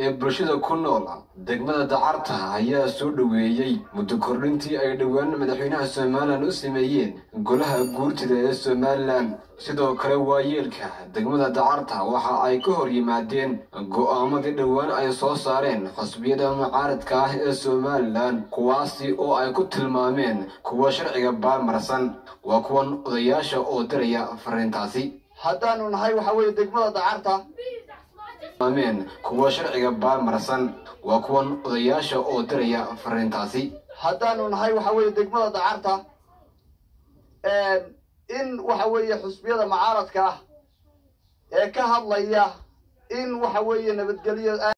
ee bulshada ku nool degmada dacarta ayaa soo dhoweeyey muddo kordhintii ay dhowaan madaxweynaha somalilan u sameeyeen golaha guurtida ee somalilan sidoo kale waayeelka degmada dacarta waxa ay ka hor yimaadeen go'aamadii dhowaan ay soo saareen xusbiyada mucaaradka ah ee somalilan kuwaasi oo ay ku tilmaameen kuwa sharciga baarmarsan waa kuwan odayaasha oo diraya fariintaasi haddaanu nahay waxa weeye degmada dacarta ameen kuwa sharciga baarmarsan waa kuwan odayaasha oo diraya fariintaasi haddaanu nahay waxa weeye degmada dacarta in waxa weeye xusbiyada mucaaradka ah ee ka hadlaya in waxa weeye nabadgelyo